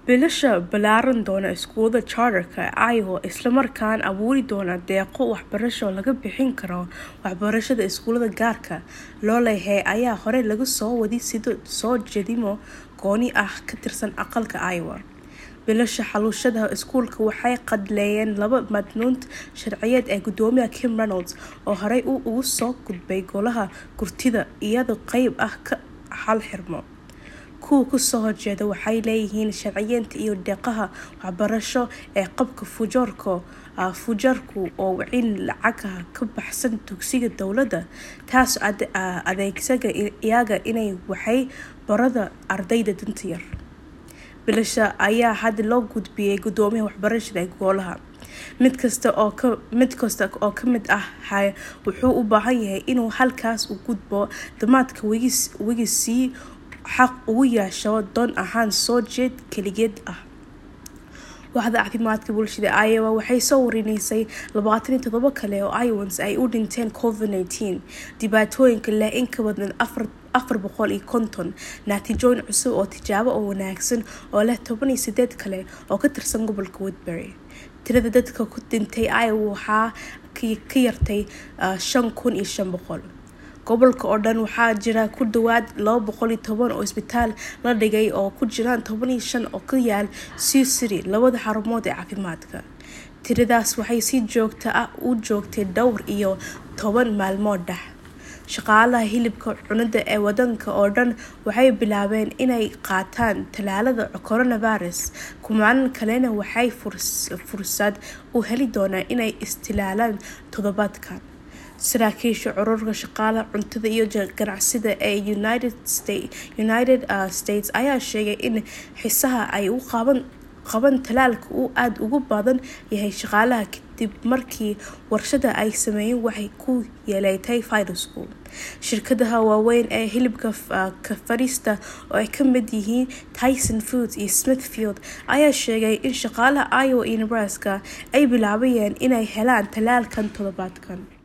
bilasha ballaaran doona iskuulada charterka iowa islamarkaana abuuri doona deeqo waxbarasho laga bixin karo waxbarashada iskuulada gaarka loo leeyahay ayaa horey laga soo wadi sida soo jedimo gooni ah ka tirsan aqalka iowa bilasha xaluushada iskuulka waxay qadleeyeen laba madnuunt sharciyeed ee gudoomiyaha kim reynolds oo horey uu ugu soo gudbay golaha gurtida iyadoo qeyb ah ka hal xirmo kuwa kasoo horjeeda waxay leeyihiin sharciyeenta iyo deeqaha waxbarasho ee qabka fujoorka fujaarku oo wicin lacagaha ka baxsan dugsiga dowladda taas adeegsaga iyaga inay waxay barada ardayda danta yar bilasha ayaa hadda loo gudbiyey gudoomiyaha waxbarashada ee goolaha mid kasta oo mid kasta oo ka mid ah wuxuu u baahan yahay inuu halkaas u gudbo damaadka wegisii xaq ugu yeesho doon ahaan soo jeed keligeed ah waaxda caafimaadka bulshada iowa waxay soo warineysay labaatan iyo todobo kale oo iowans ay u dhinteen covid nineteen dhibaatooyinka leh in ka badan afar boqol iyo konton naatiijooyin cusub oo tijaabo oo wanaagsan oo leh toban iyo sideed kale oo ka tirsan gobolka woodbury tirada dadka ku dhintay iowa waxaa ka yartay shan kun iyo shan boqol gobolka oo dhan waxaa jira ku dhawaad laba boqol iyo toban oo isbitaal la dhigay oo ku jiraan toban iyo shan oo ka yaal sii siri labada xarumood ee caafimaadka tiradaas waxay si joogta ah u joogtay dhowr iyo toban maalmood dhex shaqaalaha hilibka cunada ee wadanka oo dhan waxay bilaabeen inay qaataan tallaalada coronavirus kumaanan kalena waxay fursad u heli doonaan inay istilaalaan toddobaadkan saraakiisha cururka shaqaalaha cuntada iyo ganacsida ee united states ayaa sheegay in xiisaha ay u qaban talaalka uu aada ugu badan yahay shaqaalaha kadib markii warshada ay sameeyeen waxay ku yeeleetay virusku shirkadaha waaweyn ee hilibka ka fadhiista oo ay ka mid yihiin tyson foods iyo smithfield ayaa sheegay in shaqaalaha iowa iyo nebraska ay bilaabayeen inay helaan talaalkan toddobaadkan